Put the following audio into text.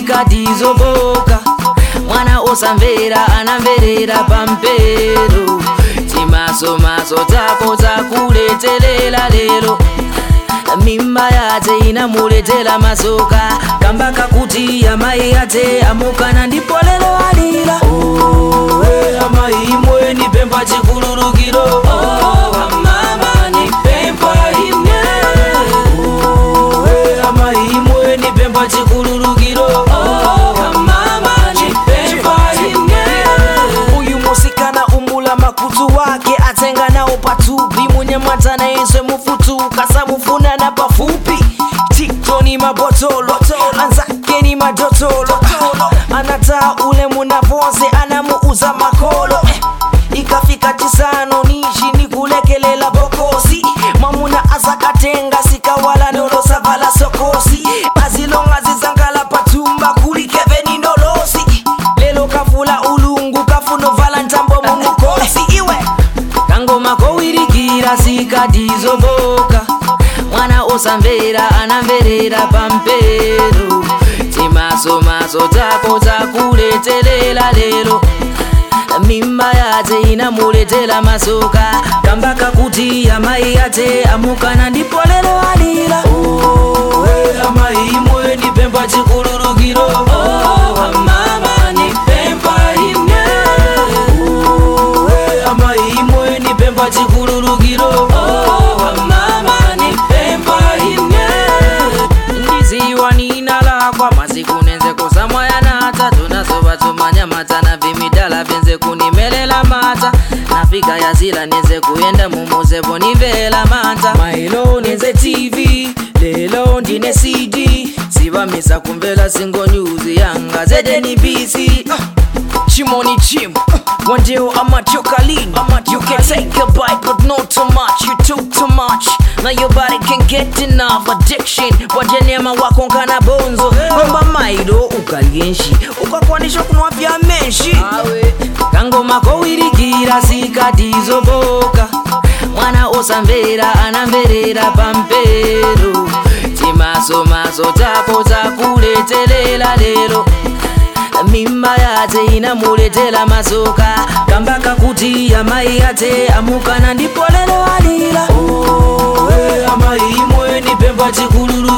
sikatizoboka mwana osamvera anamverera pampero timasomaso tako takuletelela lero mimba yate inamuletela masoka kamba kakuti amayi ate amukana ndipo lero alira oh, hey, amayi imwe nipempa chikululukiro oh, amama nipempa imwe oh, hey, amayi imwe nipempa chikululukiro oh, amama nipempa imwe uyu musikana umula makutu wake atenga nawo patupi munyamwatana izwe mufutuka samufunana pafupi tiktoni mabotolo anzake ni madotolo anataa ule munavonse anamuuza makolo Eh, ikafika tisano nishi nikulekelela bokosi mwamuna azakatenga sikawala nolosavala sokosi azilonga zizangala patumba kulikeveni nolosi lelo kavula ulungu kafunovala ntambo mumukosi iwe kangoma kowirikira sikatizoboka mwana osamvera anamverera pampero timasomaso tako takuletelela lero mimba yate inamuletela masoka kamba kakuti amayi ate amukana ndipo lero alira oh, hey, amayi imwe nipempa chikululukiro oh, amama nipempa imwe oh, hey, amayi imwe nipempa chikululukiro oh, amama nipempa imwe ndiziwa ninalakwa masiku nenze kusamwaya nata tunazovatsomanya matana vimidala vyenze kunimelela mata nafika yazila nenze kuyenda mumuzevo nivela mata mailo nenze tv lelo ndine cd sivamisa kumvela singo nyuzi yanga zedenibc Chimoni Chim. One day I'm at your Kalin. You can take a bite, but not too much. You took too much. Now your body can get enough addiction. Wajanema wako nkana bonzo. Omba mairo ukalyenshi. Ukakwanisha kunwa vya menshi. awe kangoma kowirikira sikatizoboka mwana osamvera anamverera pampero timasomaso tako takuletelela lero mimba yate inamuletela masoka kamba kakuti amayi ate amukana ndipo lero alira oh, hey, amayi imwe nipempa chikululu